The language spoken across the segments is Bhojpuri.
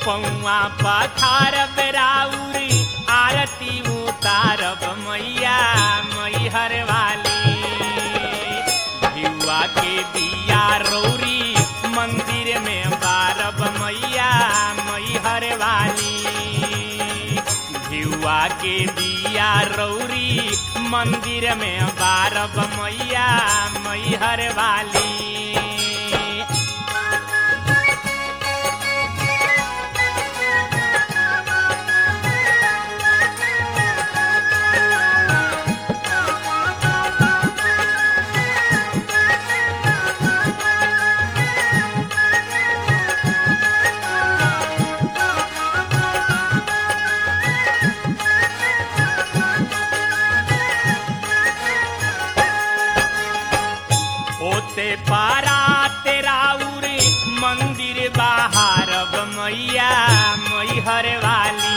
पौआ पथारब राउरी आरती उतारब मैया मैहर वाली भिउआ के दिया रौरी मंदिर में बारब मैया मैहर वाली भिउआ के दिया रौरी मंदिर में बारब मैया मैहर वाली होते पारा तेरा उरे मंदिर बाहरब मैया मैहर वाली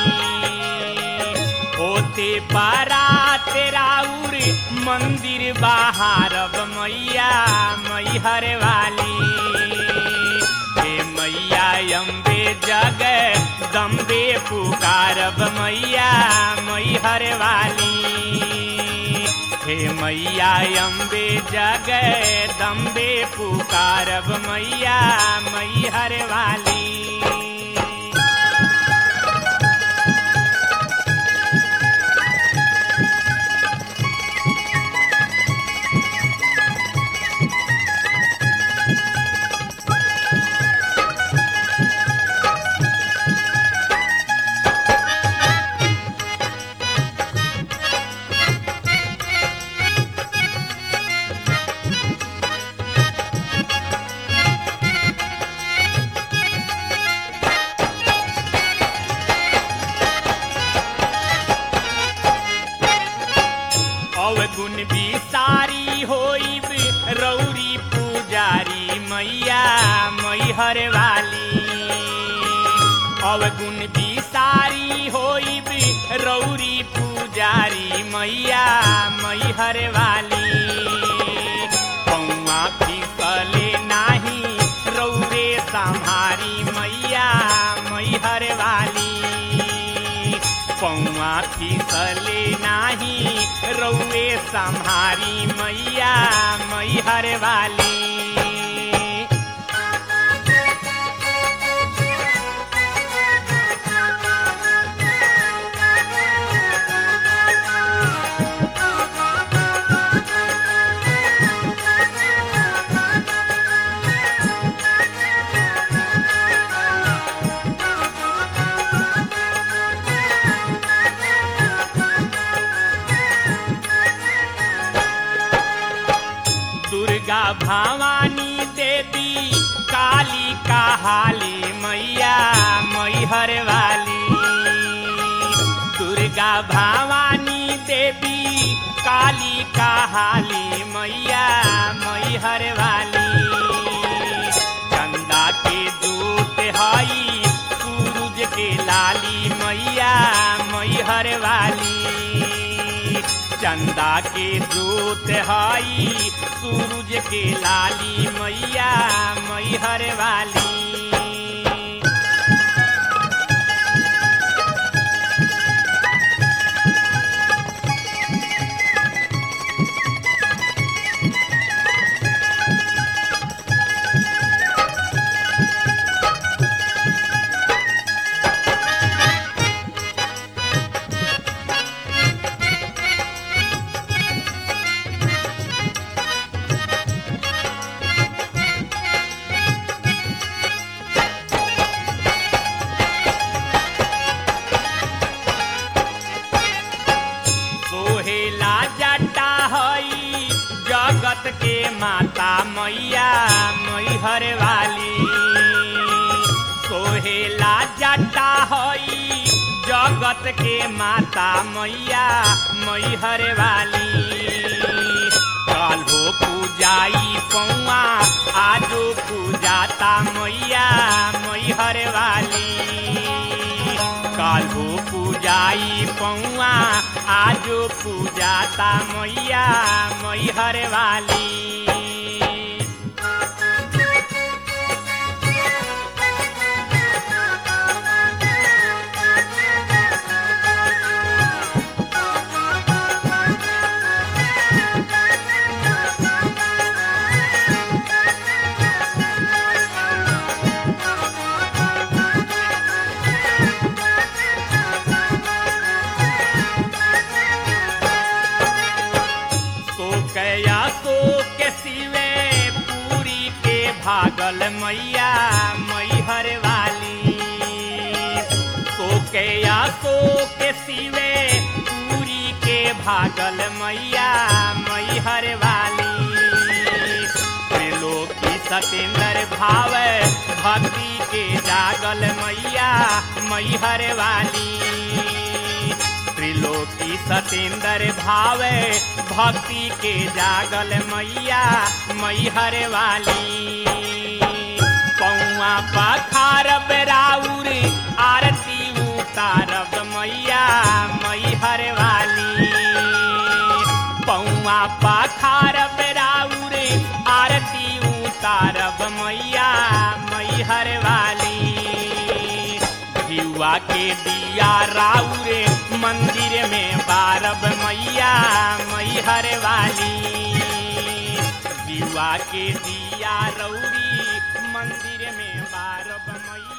होते पारा तेरा उरे मंदिर बाहरब मैया मैहर वाली हे मैया अम्बे जग दम्बे पुकारब मैया मैहर वाली हे मैया अम्बे जग दम्बे पुकारब मैया मैहर वाली अवगुण बिसारी होइब रौरी पुजारी मैया मैहर वाली अवगुण बिसारी होइब रौरी पुजारी मैया मैहर वाली पौआ फिसले नाही रौरे सम्हारी मैया मैहर वाली पौआ फिसले नाही रौए सम्हारी मैया मैहर वाली दुर्गा भवानी देवी काली कहाली मैया मैहर वाली दुर्गा भवानी देवी काली कहाली मैया मैहर वाली चंदा के दूत हई सूरज के लाली मैया मैहर वाली चंदा के दूत हई सूरज के लाली मैया मैहर वाली सोहेला जटा हई जगत के माता मैया मैहर वाली सोहेला जटा हई जगत के माता मैया मैहर वाली काल्हो पूजाई पौआ आजो पूजाता मैया मैहर वाली काल्हो पूजाई पौआ आजो पूजाता मैया मैहर वाली जागल मैया मैहर वाली सोके या सोके सिवे पूरी के भागल मैया मैहर वाली त्रिलोकी सतेंद्र भाव भक्ति के जागल मैया मैहर वाली त्रिलोकी सतेंद्र भाव भक्ति के जागल मैया मैहर वाली पौआ पखारब राउर आरती उतारब मैया मैहर वाली पौआ पखारब राउर आरती उतारब मैया मैहर वाली युवा के दिया राउर मंदिर में बारब मैया मैहर वाली युवा के दिया रौरी मंदिर में बारब मैया